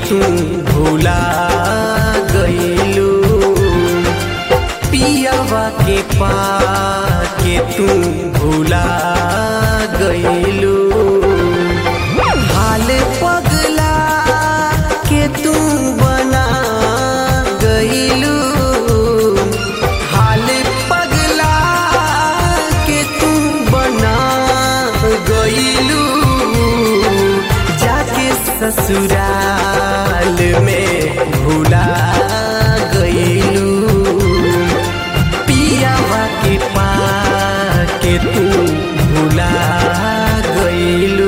तू भूला गईलू पियावा के पाके तू भूला गईलू हाल पगला के तू बना गईलू हाल पगला के तू बना गईलू जाके ससुराल में भूला गईलू पियावा के पाके तू भूला गईलू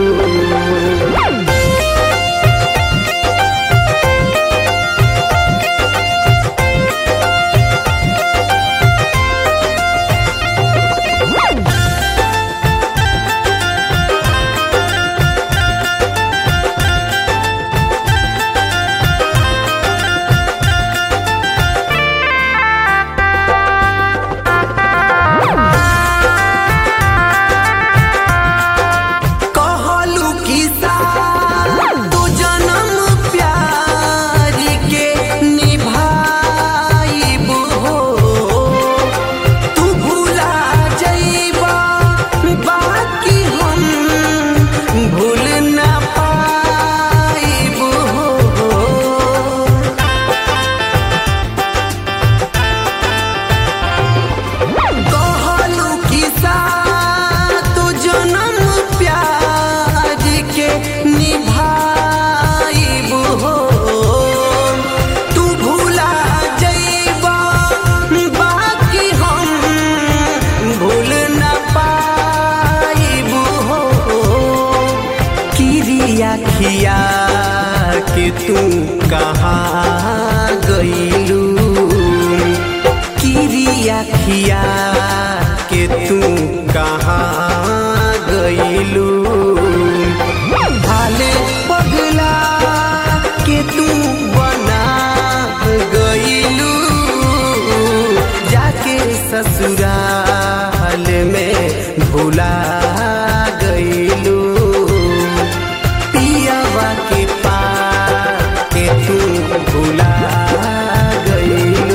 कहलू किसा तू जन्म प्यार के निभाइबू हो तू भूला जइबा बाकी हम भूल ना पाइबू हो कहलू किसा तू जन्म प्यार के निभाइबू हो तू भूला जइबा बाकी हम भूल न पाइबू हो किरिया खिया के तू कहाँ गईलू किरिया खिया के तू कहाँ गईलू हाल पगला के तू बना गईलू जाके ससुराल में भूला गईलू पियावा के पाके तू भूला गईलू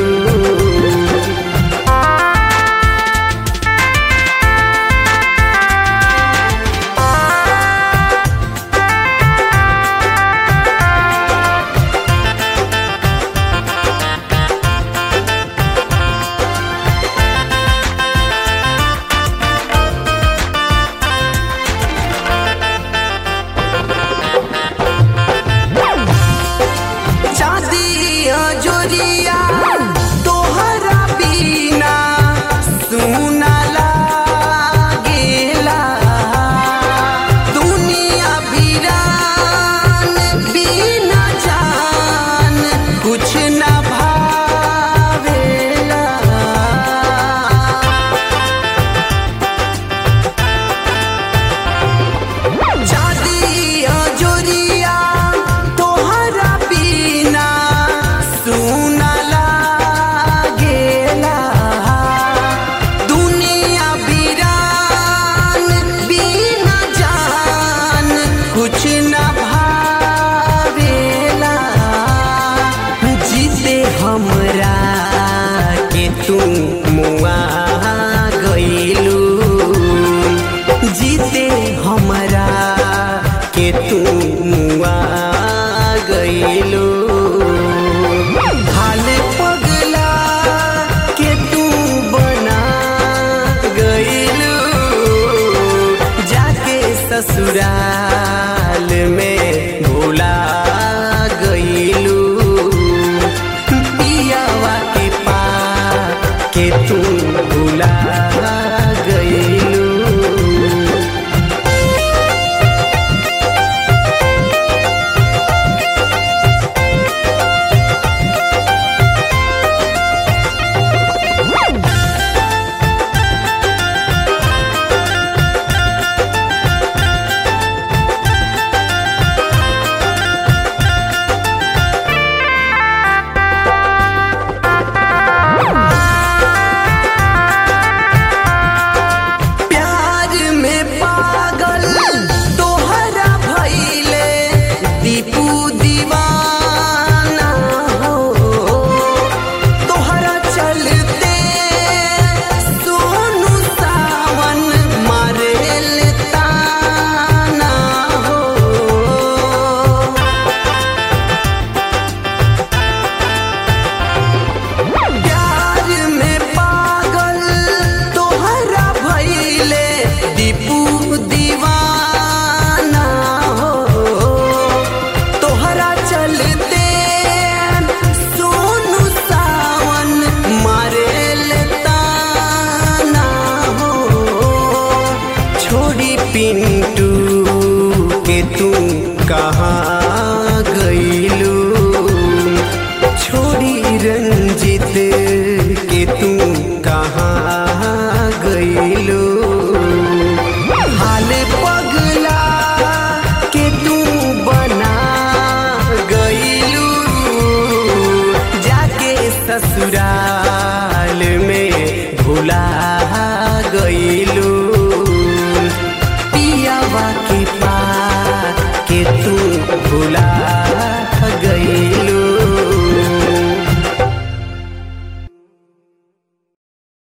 चांदिया जोरिया तोहरा बिना सुना लागेला दुनिया वीरान बिना जान कुछ ना भावेला चांदिया जोरिया तोहरा बिना सुना कहाँ